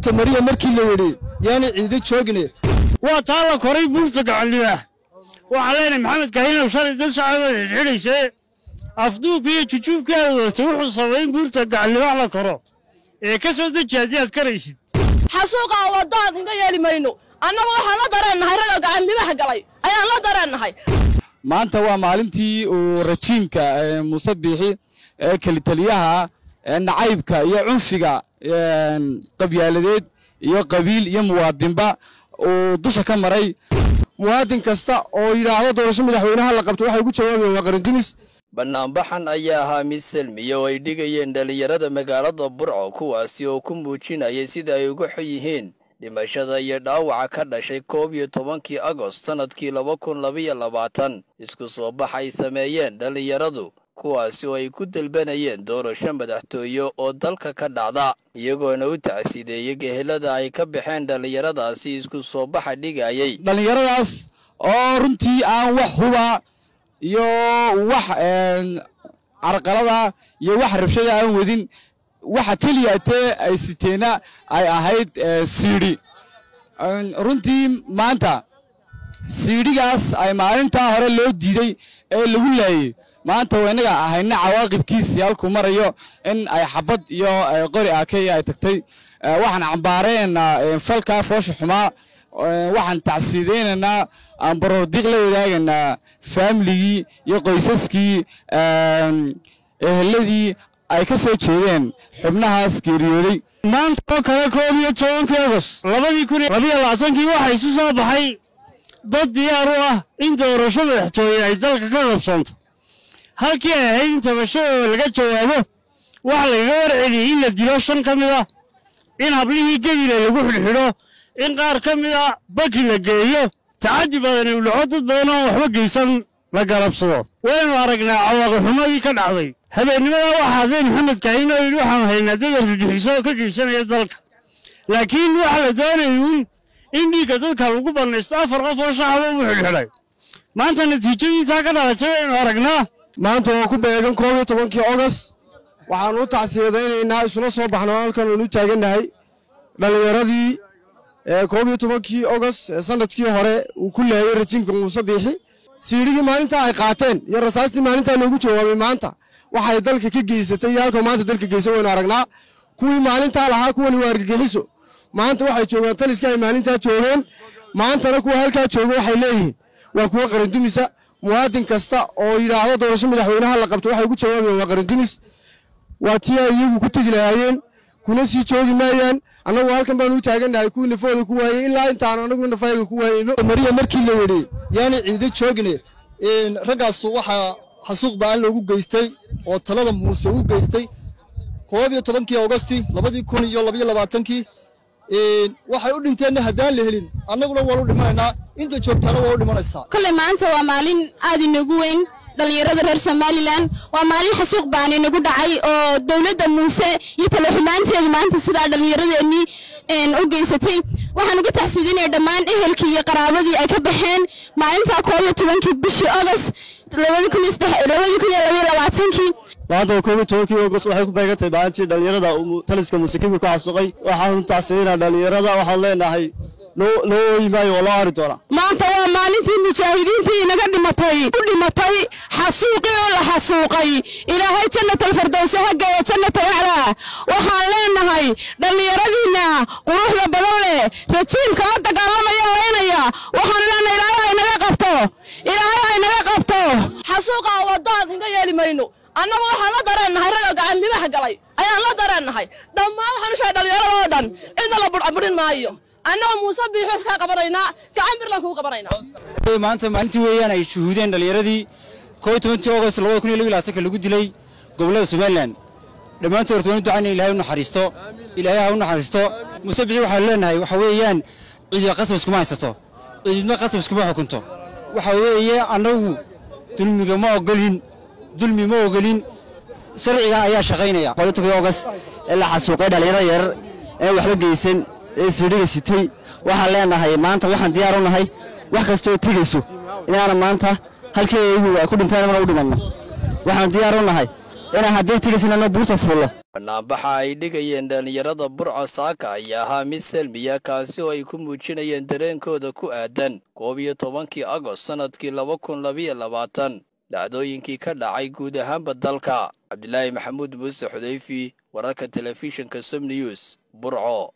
cagta mariya markii la yidhi yaana ciido joogine waa taa la koray buurta gacaldhibaah waxaan leenahay maxamed kahinow shalay dad shacaba xidhxidhaysee afduubka iyo jujuubka aad wadata wuxuu sabay in buurta gacaldhibaax la koro ee ka soo deji haddii aad karaysid xasuuqa wadaan inga yeeli mayno annagu waxaan la dareennahay ragga gacanlibaha galay ayaan la dareennahay maanta waa maalintii uu rajiimka muuse biixi ee kelitaliyaha nacaybka iyo cunfiga qabyaaladeed iyo qabiil iyo muwaadinba uu dusha ka maray muwaadin kasta oo yidhaahdo doorasho madaxweynaha la qabto waxay ugu jawaabayaan waa qarandinis bannaanbaxan ayaa ahaa mid selmiya oo ay dhigayeen dhallinyarada magaalada burco kuwaasi oo ku muujinayay sida ay uga xun yihiin dhimashada iyo dhaawaca ka dhashay koob iyo tobankii agost sannadkii laba kun labaiyo labaatan isku soo bax ay sameeyeen dhallinyaradu kuwaasi oo ay ku dalbanayeen doorasho madaxtooye oo dalka ka dhacda iyagoona u tacsiideeyey gehelada ay ka baxeen dhallinyaradaasi isku soo baxa dhigayay dhallinyaradaas oo runtii aan wax huba iyo wax carqalada iyo wax rabshada aan wadin waxa keliya tee ay siteena ay ahayd siidhi runtii maanta siidhigaas ay maalintaa hore loo diiday ee lagu laayey maanta innaga ahayna cawaaqibkiisii halkuu marayo in ay xabad iyo qori akey ay tagtay waxaan cambaaraynaynaa falkaa foosha xumaa waxaan tacsiidaynaynaa aan baroordiiq la wadaagaynaa faamiligii iyo qoysaskii eheladii ay ka soo jeedeen xubnahaas geeriyooday maanta oo kale koob iyo tobankii agost labadii kun labiyo labaatankii waxaa isu soo baxay dad diyaar u ah in doorasho madaxtooye ay dalka ka qabsoonto halkii ay ahayd in tabashadooda laga jawaabo waxa lagaga warceliyey in la dilo shan ka mid ah in hablihii gebile lagu xidhxidho in qaar ka mid a baki la geeyo tacaddi badani u dhaco dad badan oo waxba geysan la garabsado waynu aragnaa cawaaqixumadii ka dhacday habeennimada waxaa hadlay maxamed kahin oo yidhi waxaanu haynaa dad argagixiso oo ka geysanaya dalka laakiin waxaa la doonayay uun in dhiigga dadka lagu bannaysto afar qof oo shacaba u xidhxidhay maanta natiijadiisaa ka dhalatay waynu aragnaa maanta oo ku beegan koob iyo tobankii ogost waxaanu u tacsiyadaynaynaa isula soo baxno halkan aynu taagannahay dhallinyaradii koob iyo tobankii ogost ee sanadkii hore uu ku laayey rajiimka muuse biixi siidhigii maalintaa ay qaateen iyo rasaastii maalintaa loogu jawaabay maanta waxay dalka ka geysatay iyo halka maanta dalka geysay waynu aragnaa kuwii maalintaa lahaa kuwani waa argagixiso maanta waxay joogaan taliska ay maalintaa joogeen maantana kuwa halkaa jooga waxay leeyihiin waa kuwa qarandumisa muwaadin kasta oo yidhaahdo doorasho madaxweynaha la qabto waxay ugu jawaabayaan waa qarandunis waa tii ay iyagu ku tegi lahaayeen kuna sii joogi maayaan annagu halkan baanu u taagannahay kuwii nafooda ku waayey ilaa intaanu annagu nafayaga ku waayeyno mariya markii la yidhi yaana ciido joogine raggaasu waxaa xasuuq ba'an loogu geystay oo talada muuse u geystay koob iyo tobankii augosti labadii kun iyo labaiyo labaatankii waxay u dhinteenna haddaan la helin annaguna waan u dhimanaynaa inta joogtaana waa u dhimanaysaa kolley maanta waa maalin aad inagu weyn dhallinyarada reer somalilan waa maalin xasuuq baan inagu dhacay oo dowladda muuse iyo talaxumaanteedu maanta sidaa dhallinyaradeenii u geysatay waxaan uga taxsiidinaya dhammaan ehelkii iyo qaraabadii ay ka baxeen maalintaa koob iyo tobankii bishii ogost labadii kun iyo labaiyo labaatankii maanta koob iyo tobankii ogost waxay ku beegantahay maalintii dhallinyarada taliska muuse kibir ku xasuuqay waxaan u tacsiidinaa dhallinyarada waxaan leenahay loo ooyi maayo waa loo ari doonaa maanta waa maalintii mujaahidiintii inaga dhimatay u dhimatay xasuuqii oo la xasuuqay ilaahay jannatalfardowse ha geeyo jannata waclaa waxaan leenahay dhallinyaradiinna quruxda badan leh rajiimka la dagaalamaya laynaya waxaan leenahay ilaahay ha inaga qabto ilaahay ha inaga qabto xasuuqa wadaan inga yeeli mayno annagu waxaan la dareennahay ragga gacanlibaha galay ayaan la dareennahay dhammaan waxaan u sheegay dhallinyarada oo dhan cidna la budhcaburin maayo annaga muuse biixos kaa qabanaynaa gacan birlan kuu qabanaynaa maanta maalintii weeyaan ay shuhuudeen dhallinyaradii koob iyo tobantii ogost labada kun iyo laba iyo labaatanka lagu dilay gobollada somalilan dhammaantood horta waan u ducaynaya ilaahay u naxariisto ilaahay ha u naxariisto muuse bixi waxaanu leenahay waxa weeyaan ciidii qasab iskuma haysato ciididma qasab iskuma xukunto waxa weeye annagu dulmiga ma ogolin dulmi ma ogolin sharcigan ayaa shaqaynaya koob iyo tobankii ogost ee la xasuuqay dhallinyarada yar ee waxba geysan ee siidhiga sitay waxaan leenahay maanta waxaan diyaar u nahay wax kastoo tegayso inaana maanta halkii iyagu ay ku dhinteen mana u dhimanno waxaan diyaar u nahay inaan haddii tegaysana buurta fuullo banaanbaxa ay dhigayeen dhallinyarada burco saaka ayaa ahaa mid selmiya kaasi oo ay ku muujinayeen dareenkooda ku aadan koob iyo tobankii agost sannadkii laba kun labiyo labaatan dhacdooyinkii ka dhacay guud ahaanba dalka cabdilaahi maxamuud muuse xudayfi wararka telefishinka som news burco